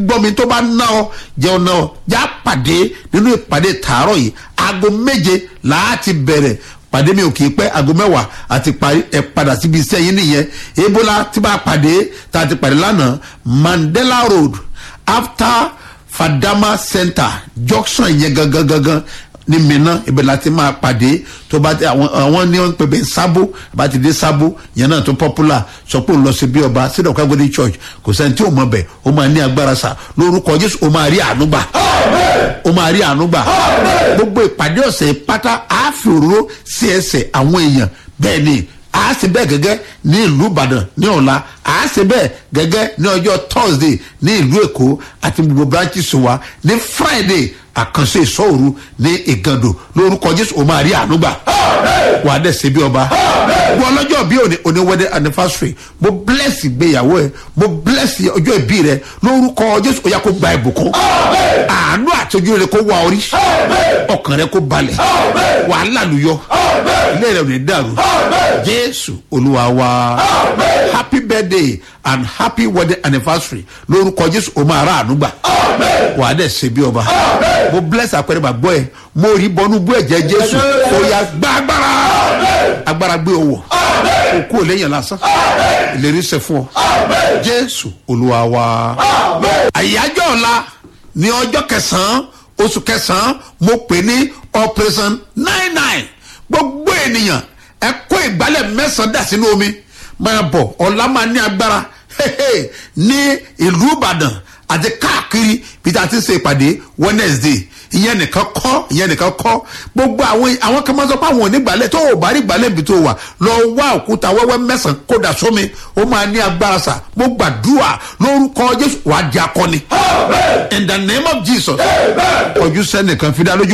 gbọ́ mi tó bá ná ọ jẹun ná ọ já pàdé nínú ìpàdé tààrọ̀ yìí aago méje láti bẹ̀rẹ̀ pàdé mi ò kì í pẹ́ aago mẹ́wàá àti parí ẹ̀ padà síbi iṣẹ́ yín nìyẹn ebola tí bá pàdé tá a ti pàdé lánàá mandela road after fadama center junction yẹn gangan gangan ní mìíràn ibẹ̀ láti máa pàdé tó bá ti àwọn àwọn ní wọn pèbè sábó bá ti dé sábó yẹn náà tó popular sọ pé òun lọ sí bí ọba sídọ̀ kágbóni church kò sẹ́ni tí ò mọ̀ bẹ̀ ó máa ní agbára sa lórúkọ jésù ó máa rí àánú gbà ó máa rí àánú gbà gbogbo ìpàdé ọ̀sẹ̀ pátá àáfi òróró sí ẹsẹ̀ àwọn èèyàn bẹ́ẹ̀ ni a ṣe bẹ́ẹ̀ gẹ́gẹ́ ní ìlú ìbàdàn ní ọ̀la a ṣe bẹ́ẹ̀ gẹ́gẹ́ ní ọjọ́ thursday ní ìlú èkó àti gbogbo branches wa ní friday àkànṣe ìṣọ́òru ní ìgàndò lórúkọ jésù o máa rí àánú gbà wà á dẹ̀ ṣe bí ọba wọ́n ọlọ́jọ́ bí òní òní wedding anniversary mo bless ìgbéyàwó ẹ mo bless ọjọ́ ìbí rẹ lórúkọ jésù ó yá kó gba ìbùkún àánú àtọ́jú rẹ kó wá orí ọkàn rẹ kó balẹ̀ wàhálà lùyọ ilé rẹ ò ní dàrú jésù olúwa wa happy birthday and happy wedding anniversary lórúkọ jésù o máa rà àánú gbà wà á dẹ̀ ṣe bí ọba mo bless àpẹẹrẹ bàgbọ́ ẹ mo rí bọnú bú ẹ̀jẹ̀ jésù ó yá gbá agbára agbára gbé owó òkú ò léyìn lásán ìlérí ṣe fún ọ jésù olúwa wa àyájọ́ ọ̀la ní ọjọ́ kẹsàn-án oṣù kẹsàn-án mo pè ní operation nine nine gbogbo ènìyàn ẹ kó ìgbálẹ̀ mẹ́sàn-án dà sínú omi máa bọ̀ ọ̀la máa ní agbára ní ìlú ìbàdàn àti káàkiri bí ta ti ṣe ìpàdé wednesday ìyẹn nìkan kọ́ ìyẹn nìkan kọ́ gbogbo àwọn àwọn kan máa sọ pé àwọn onígbàlẹ̀ tó o bá rí gbàlẹ̀ bí tó wà lọ wá òkúta wẹ́wẹ́ mẹ́sàn-án kó dà sómi ó máa ní agbára sà mo gbàdúrà lórúkọ jésù wàá di akọni in the name of jesus ojú sẹ́nìkan fi dá lójú.